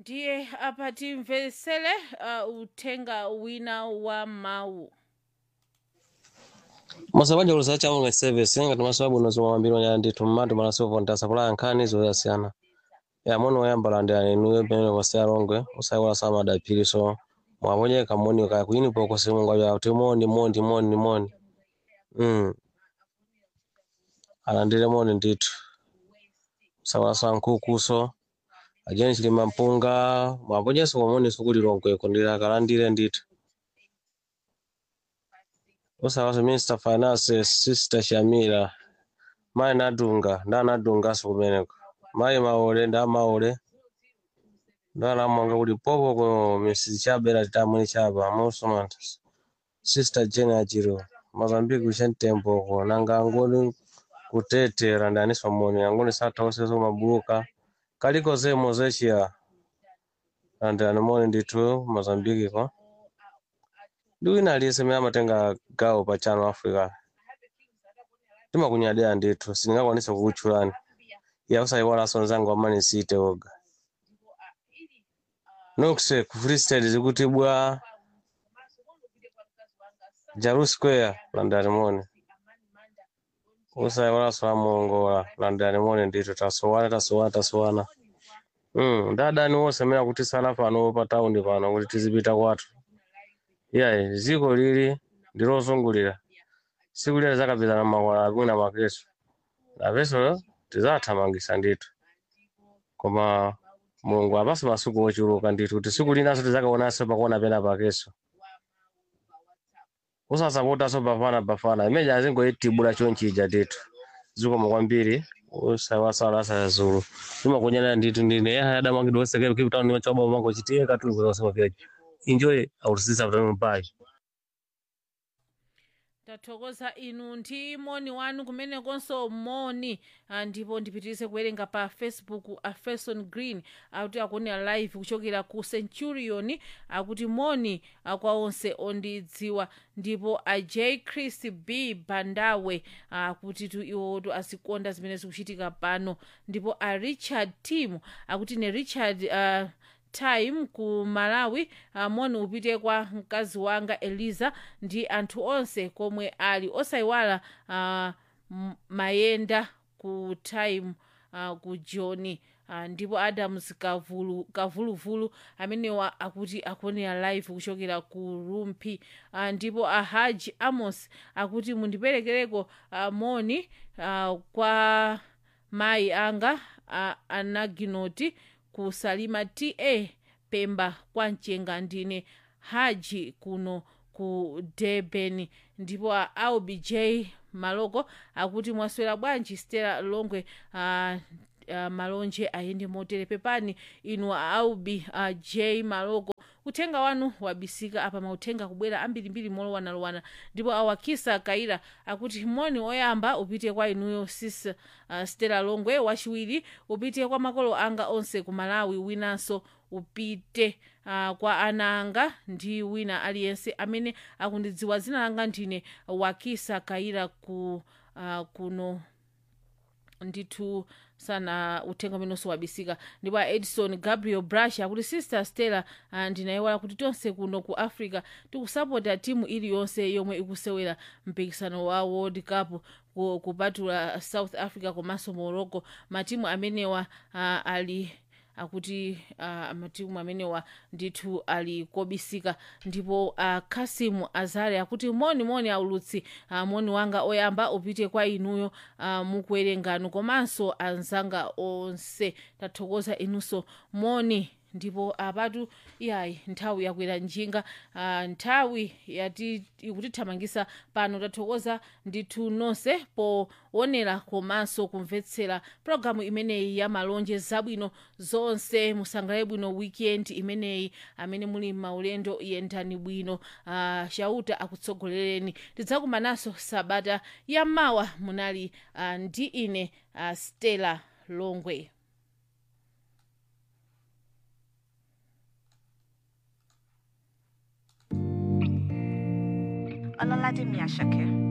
ndiye apa timvetsere uh, uthenga wina wa mawu masabanja ulusa chamunga service ngati masababu unozoma mambiri wanyala ndithu mmati malasovo ntasapulaya nkhani zoyasiyana ya muno woyamba landira inuyo pamene kwasi alongwe usaiwala samadapiriso mwaponyeka moni kaya kuyinipo kusimunga ya kuti moni moni moni moni mm. alandire moni ndithu usaiwala sa nkhukuso ajeni chilima mpunga mwaponyeso komoni sukuli longweko ndili akalandire ndithu usaiwala minister finance sister shamira mayi nadunga ndanadungaso kumeneko mayi maole nda maole ndalamwanga kuti popo ko mrs chabera titamwini chapa musomanta sister jene achiro mazambiki kuchentembo ko nanga angoni kutetera ndaniswa moni angoni sathauseso mabuluka kaliko zemo zechiya andani moni ndithu mazambiki ko ndi wina aliyense mene amatenga gawo pa chano africa timakunyadira ndithu sindingakwanise kukutchulani yakusaiwalaso nzangu amani siite oga nokse ku free state zikuti bwa jaru square landani moni usaiwalaso amuongola landani moni ndithu tasowana tasowana tasowana mm, ndadani wonse amene akutisala pano pa taundi pano kuti tizipita kwathu iyayi dziko lili ndilozungulira siku lile zakapitana makwala akuna makeso napeso tizathamangisa ndithu koma mulungu apasi masuku ochuluka ndithu kuti siku linaso tizakaonanso pakuona pena pakeso usasapotaso bafana bafana imeja azingoitibula chonchija ndithu zikomo kwambiri usaiwasala asazulu timakunyana ndithu ndine yahayadamangidwa osekere kipitano nimachoba mango chitiye katuli kuzasema vyaji enjoy our sister from Mumbai tathokoza inu ndi moni wanu kumenekonso moni ah, ndipo ndipitirize kuwerenga pa facebook a ferson green akuti akuonera live kuchokera ku centurion akuti moni ah, kwa onse ondidziwa ndipo a j chris b bandawe akuti tu iwotu azikonda zimene zikuchitika pano ndipo a richard tim akuti ne richard uh, time ku malawi uh, moni upite kwa mkazi wanga eliza ndi anthu onse komwe ali osayiwala uh, m- mayenda ku time uh, ku joni uh, ndipo adams kavulu kavuluvulu amenewa akuti akuonera live kuchokera ku rumpi uh, ndipo ahaji amos akuti mundiperekereko uh, moni uh, kwa mayi anga uh, anaginoti ku salima ta pemba kwa mchenga ndine haji kuno ku durban ndipo a aubj maloko akuti mwaswera bwanji stela longwe uh, uh, malonje ayende motere pepani inu aubi uh, j maloko uthenga wanu wabisika apa mauthenga kubwera ambirimbiri molowanalowana ndipo awakisa kaira akuti moni oyamba upite kwa inuyo sis uh, stela longwe wachiwiri upite kwa makolo anga onse ku malawi winanso upite uh, kwa ana anga ndi wina aliyense amene akundidziwa dzina langa ndine wakisa kaira ku uh, kuno ndithu sana uthenga umenenso wabisika ndipo a edison gabriel brush akuti sister stella uh, ndinayiwala kuti tonse kuno ku africa tikusapota timu iliyonse yomwe ikusewera mpikisano wa world cup ku- kupatula south africa komanso morocco matimu amenewa uh, ali akuti uh, matimu amenewa ndithu ali kobisika ndipo uh, kasimu azare akuti moni moni aulutsi uh, moni wanga oyamba upite kwa inuyo uh, mukuwerengano komanso anzanga onse tathokoza inunso moni ndipo apatu iyayi nthawi yakwera njinga uh, nthawi yati ikutithamangisa pano tathokoza ndithu nonse poonera komanso kumvetsera pologalamu imeneyi ya malonje zabwino zonse musangalale bwino weekend imeneyi amene muli maulendo yendani bwino uh, chauta akutsogolereni tidzakumananso sabata yamawa munali uh, ndi ine uh, stella longwe Ọlọ́ládé mi Àṣàkẹ́